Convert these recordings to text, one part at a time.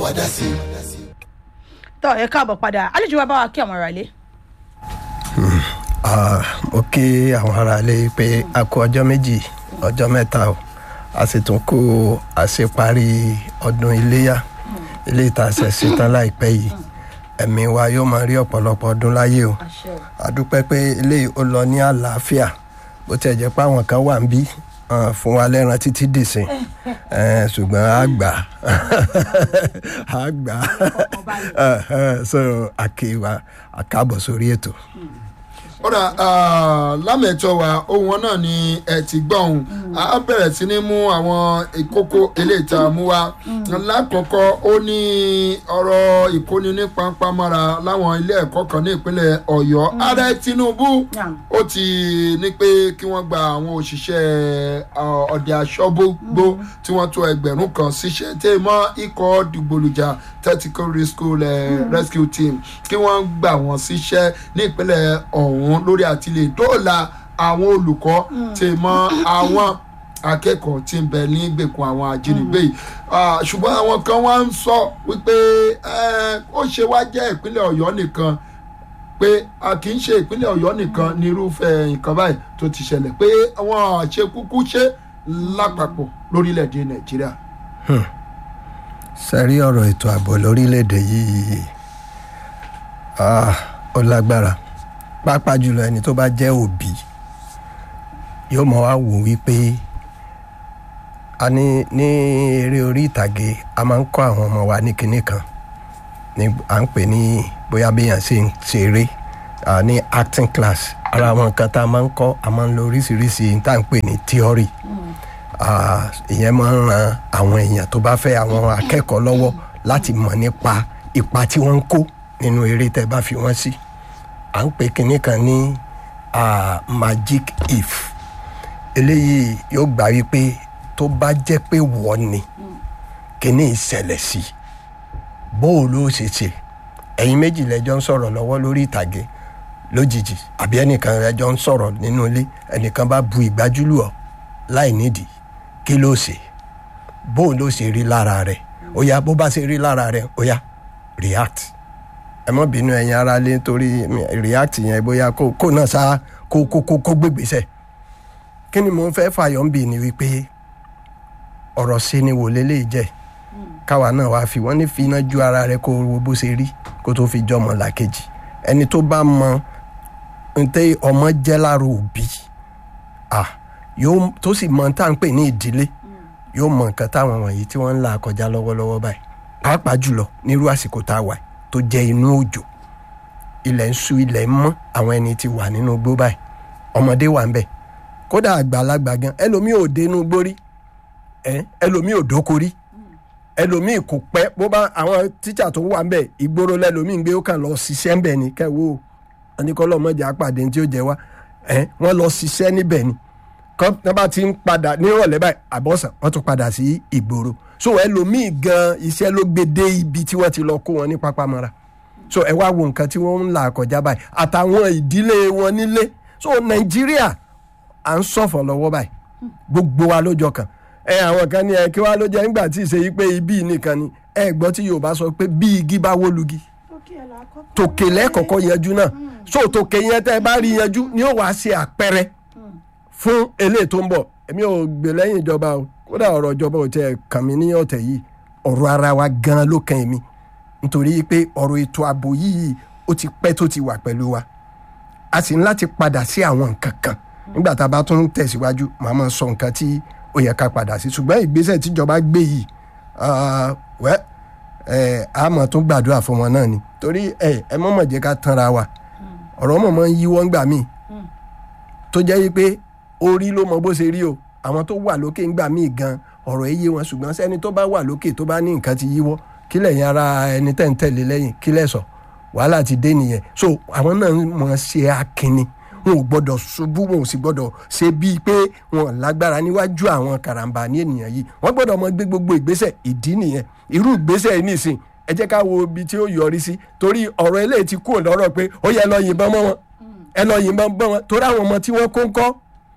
wàdà sí. tọ́ ẹ káàbọ̀ padà àlejò wa bá wa kí àwọn ará ilé. Ah, mo kí àwọn aráalé pé a kú ọjọ́ méjì ọjọ́ mẹ́ta o a sì tún kú àṣeparí ọdún iléyà ilé ìtàsẹ̀ ṣetán láìpẹ́ yìí ẹ̀mí wa yóò máa rí ọ̀pọ̀lọpọ̀ ọdún láyé o a dúpẹ́ pé ilé ó lọ ní àlàáfíà bó tiẹ̀ jẹ́ pé àwọn kan wà ń bí ah, fún wa lẹ́ran títí dìsìn Eh, ṣùgbọ́n a gbà a gbà Eh, eh, so àkèwà àkàbọ̀ sórí ètò. ọ̀rà lámẹ̀tọ́ wa ohun wọn náà ni ẹ ti gbọ́ ohun a bẹ̀rẹ̀ sí ní mú àwọn ìkókó eléyìí tá a mú wa lákọ̀ọ́kọ́ ó ní ọ̀rọ̀ ìkóni ní pampamọ́ra láwọn ilé ẹ̀kọ́ kan ní ìpínlẹ̀ ọ̀yọ́ ààrẹ tinubu ó ti ní pé kí wọ́n gba àwọn òṣìṣẹ́ ah, ọ̀dẹ aṣọ́gbó tí wọ́n tó ẹgbẹ̀rún kan síṣẹ́ tẹ́ mọ́ ikọ̀ dìgbòlùjà tactical rescue, eh, rescue team kí wọ́n gbà wọ́n síṣẹ́ ní ìpínlẹ̀ ọ̀hún lórí àtìlẹ̀ dóòlà àwọn olùkọ́ tẹ́ mọ́ àwọn akẹ́kọ̀ọ́ tí ń bẹ ní gbèkùn àwọn ajínigbé yìí Ah, ṣùgbọ́n àwọn kan wá ń sọ wípé eh, ó ṣe wá jẹ́ ìpínlẹ̀ ọ̀yọ́ nìkan pé a kì í ṣe ìpínlẹ̀ ọ̀yọ́ nìkan ní irúfẹ́ nǹkan báyìí tó ti ṣẹlẹ̀ pé àwọn àṣẹ kúkú ṣe lápapọ̀ lórílẹ̀‐èdè nàìjíríà. sẹ́rí ọ̀rọ̀ ètò ààbò lórílẹ̀‐èdè yìí ah, ó lágbára pàápàá jùlọ ẹni tó bá jẹ́ òbí yóò mọ̀ wá wò wípé a ní ní eré orí ìtàgé a máa ń kọ́ àwọn ọmọ wa ní kinní kan ní à ń pè ní bóyá béèyàn ṣe ń ṣeré ah, ní acting class ara àwọn nǹkan tá a máa ń kọ́ a máa ń lo oríṣiríṣi tá à ń pè ní theory Ah, ìyẹn máa ń ran àwọn èèyàn tó bá fẹ́ àwọn akẹ́kọ̀ọ́ lọ́wọ́ láti mọ̀ nípa ipa tí wọ́n ń kó nínú eré tẹ́ bá fi wọ́n sí à ń pè kinní kan ní ah, magic if eléyìí yóò gbà wípé tó bá jẹ́ pé wọ́n ni kinní ìṣẹ̀lẹ̀ sí bó o ló ṣe ṣe ẹ̀yin méjì lẹ́jọ́ ń sọ̀rọ̀ lọ́wọ́ lórí ìtàgé lójijì àbí ẹnìkan lẹ́jọ́ ń sọ̀rọ̀ nínú ilé ẹnìkan bá bu ìgbájúlù ọ́ láì nídìí kí ló ṣe bó ló ṣe rí lára rẹ ó yá bó bá ṣe rí lára rẹ ó yá react ẹ mọ bínú ẹyin ara lé torí react yẹn bóyá kó kó náà sá kó kó kó kó gbégbèsè kí ni mo fẹ́ fàyọ̀ ń bì ní wípé ọ̀rọ̀ ṣe ni wò lélẹ́yìí jẹ́ káwa náà wàá fi wọ́n ní fi iná ju ara rẹ kó wo bó ṣe rí kó tó fi jọmọ làkejì ẹni tó bá mọ ntẹ ọmọ jẹ́ lára òbí ah yóò tó sì mọ tá à ń pè ní ìdílé yóò mọ nǹkan táwọn wọ̀nyí tí wọ́n ń là kọjá lọ́wọ́lọ́wọ́ báyìí pàápàá jùlọ nírú àsìkò tá a wà yìí, tó jẹ́ inú òjò ilẹ̀ ń ṣú ilẹ̀ ń mọ́ àwọn ẹni tí wà nínú igbó báyìí ọmọdé wà ń bẹ̀ kódà àgbàlagbà gan ẹlòmíì ò dénú gbórí ẹ ẹlòmíì ò dóko rí ẹlòmíì kò pẹ́ bó bá àwọn tíṣà tó wà ń bẹ̀ ìgboro lẹ́lòmíì ń gbé ó kàn lọ ṣiṣẹ́ ń bẹ̀ ni kẹ́wọ́ oníkọ́lọ́mọdé àpàdé tí ó jẹ wá ẹ wọ́n lọ ṣiṣẹ́ níbẹ̀ ni kọ́ tí wọ́n bá ti ń padà nírọ̀lẹ́ báyìí àbọ̀sán wọ́n tún padà sí ìgboro so ẹlòmíì gan iṣẹ́ ló gbé dé ibi tí wọ́n ti lọ kó wọn ní pápámọ́ra so ẹ wá wo nǹkan tí wọ́n ń là kọjá báyìí àtàwọn ìdílé wọn nílé so nàìjíríà à ń sọ̀fọ̀ lọ́wọ́ báyìí gbogbo wa lójọ kan ẹ àwọn kan ní ẹ kí wàá ló jẹ́ nígbà tí ìṣe yìí pé ibi nìkan ni ẹ gbọ́ tí yorùbá sọ pé bí igi bá wó lugi tòkè lẹ́kọ̀ọ́kọ́ yanjú náà so tòkè yẹn tẹ́ ẹ bá rí yanjú ni ó wàá ṣe àpẹẹrẹ fún eléyìí tó ń bọ̀ èmi ò gbè lẹ́yìn ìjọba o kódà ọ̀rọ̀ ìjọba ò tiẹ̀ kàn mí ní ọ̀tẹ̀ yìí ọ̀rọ̀ ara wa gan ló kàn mí nítorí pé ọ̀rọ̀ ètò ààbò yìí ó ti pẹ́ tó ti wà pẹ̀lú wa a sì ń láti padà sí àwọn nǹkan kan nígbà tá a bá tún tẹ̀síwájú màá máa sọ nǹkan tí ó yẹ ká padà sí ṣùgbọ́n ìgbésẹ̀ tíjọba gbé yìí ah, wẹ́ ẹ̀ a mọ̀ tún gbàdúrà fún wọn náà ni torí ẹ̀ ẹ mọ̀mọ̀ jẹ́ ká tanra wa ọ̀rọ̀ mọ̀ mọ̀ ń yíwọ́ ńgbà míì tó jẹ́ yí pé orí ló mọ bó ṣe rí o àwọn tó wà lókè ńgbà míì gan ọ̀rọ̀ yé wọn ṣùgbọ́n sẹ́ni tó bá wà lókè tó bá ní nǹkan ti yíwọ́ kí lẹ́yìn ara ẹni tẹ́ ń tẹ̀lé lẹ́yìn kí lẹ́ sọ wàhálà ti dé nìyẹn so àwọn náà mọ̀ ṣe akínni wọn ò gbọ́dọ̀ ṣubú wọn ò sì gbọ́dọ̀ ṣe bíi pé wọn lágbára níwájú àwọn karambà ní ènìyàn yìí wọ́n gbọ́dọ̀ mọ gbé gbogbo ìgbésẹ̀ ìdí nìyẹn irú ìgbésẹ̀ yìí nìsín ẹ jẹ́ ká wo ibi tí ó yọrí sí torí ọ̀rọ̀ eléyìí ti kúrò lọ́rọ̀ pé ó yẹ lọ yìnbọn mọ́ wọn ẹ lọ yìnbọn bọ́ wọn torí àwọn ọmọ tí wọ́n kó ń kọ́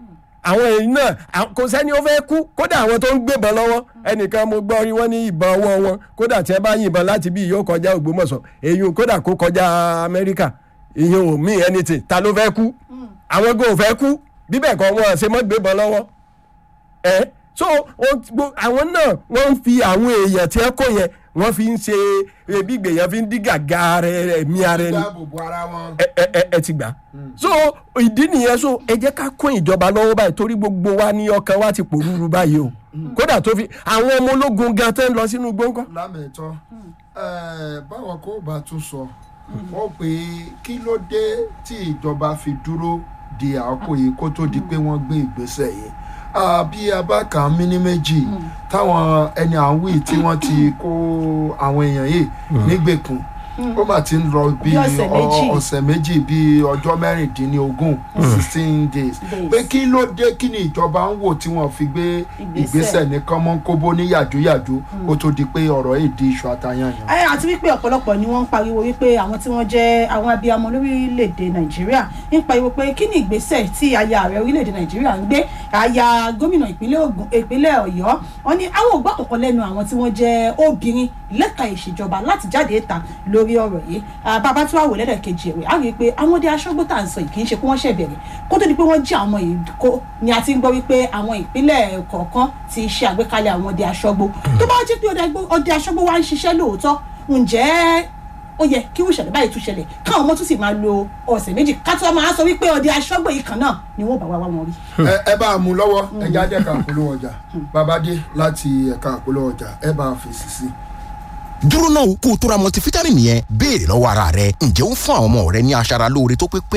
àwọn èyí náà à- kò sẹ́ni ó fẹ́ kú kódà àwọn tó ń gbébọn lọ́wọ́ ẹnìkan mo gbọ́ rí wọ́n ní ìbọn ọwọ́ wọn kódà tí ẹ bá yìnbọn láti bí yóò kọjá Ògbómọ̀ṣọ́ èyí kódà kó kọjá Amẹ́ríkà ìyẹn ò mí anything ta ló fẹ́ kú àwọn gan ò fẹ́ kú bíbẹ̀ kọ́ wọn ṣe mọ́ gbébọn lọ́wọ́ ẹ so wọ́n ti gbó- àwọn náà wọ́n ń fi àwọn èèyàn tí ẹ kó yẹn wọ́n fi ń ṣe ebi gbèyàn fi ń dí gàgà rẹ̀ mí ara ẹni dáàbò bo ara wọn. ẹ ẹ ẹ- ẹ ti gbà. so ìdí nìyẹn so ẹ jẹ́ ká kún ìjọba lọ́wọ́ báyìí torí gbogbo wa ní ọkàn wa ti pòrúurú báyìí o kódà tó fi àwọn ọmọ ológun gan tẹ́ ń lọ sínú gbọ́ngàn. lámẹ̀tọ́ báwọn kò bá tún sọ wọ́n pé kí ló dé tí ìjọba fi dúró di àkókò yìí kó tó di pé wọ́n gbé ìgbésẹ̀ yìí Ah, bí abáka míní méjì táwọn ẹni à ń wí tí wọ́n ti kó àwọn èèyàn yìí nígbèkùn ó mà ti ń lọ bí Bí ọ̀sẹ̀ méjì. ọ- ọ̀sẹ̀ méjì bí ọjọ́ mẹ́rìndínlógún sixteen days Days. pé kí ló dé kí ni ìjọba ń wò tí wọ́n fi gbé Ìgbésẹ̀. ìgbésẹ̀ ní kánmọ́nkóbó ní yàjóyàjó kó tó di pé ọ̀rọ̀ yìí di iṣu àtàyànyàn. ẹ àti wípé ọ̀pọ̀lọpọ̀ ni wọ́n ń pariwo wípé àwọn tí wọ́n jẹ́ àwọn abiyamọ lórílẹ̀‐èdè nàìjíríà ń pariwo pé kí ni ìgbésẹ̀ tí aya ààrẹ orílẹ̀‐èdè nàìjíríà ń gbé aya gómìnà ìpínlẹ̀ Ògùn ìpínlẹ̀ ọ̀yọ́ wọn ni àwọn ògbà kọ̀ọ̀kan lẹ́nu àwọn tí wọ́n jẹ́ obìnrin lẹ́ka ìṣèjọba láti jáde ìta lórí ọ̀rọ̀ yìí Ah, bàbá tí wàá wò lẹ́dẹ̀kejì ẹ̀wẹ̀ á rí i pé àwọn ọdẹ aṣọ́gbó tá à ń sọ yìí kì í ṣe pé wọ́n ṣẹ̀ bẹ̀rẹ̀ kó tó di pé wọ́n jí àwọn yìí kó ni a ti ń gbọ́ wípé àwọn ìpínlẹ̀ kọ̀ọ̀kan ti ṣe àgbékalẹ̀ àwọn ọdẹ aṣọ́gbó tó bá jẹ́ pé ọdẹ agbó- ọdẹ aṣọ́gbó wa ń ṣiṣẹ́ lóòótọ́ ǹjẹ́ ó yẹ kí ìṣẹ̀lẹ̀ báyìí tún ṣẹlẹ̀ káwọn ọmọ tún sì máa lo ọ̀sẹ̀ méjì ká tó máa sọ wípé ọdẹ aṣọ́gbó yìí kan náà ni wọ́n bá wá wá wọn rí. ẹ ẹ bá a mú lọ́wọ́ ẹja jẹ́ ká polówó ọjà babadé láti ẹ̀ka polówó ọjà ẹ bá a fèsì sí. dúró náà kó o tó ra multivitamin yẹn béèrè lọ́wọ́ ara rẹ ǹjẹ́ ó ń fún àwọn ọmọ rẹ ní aṣara lóore tó pé pé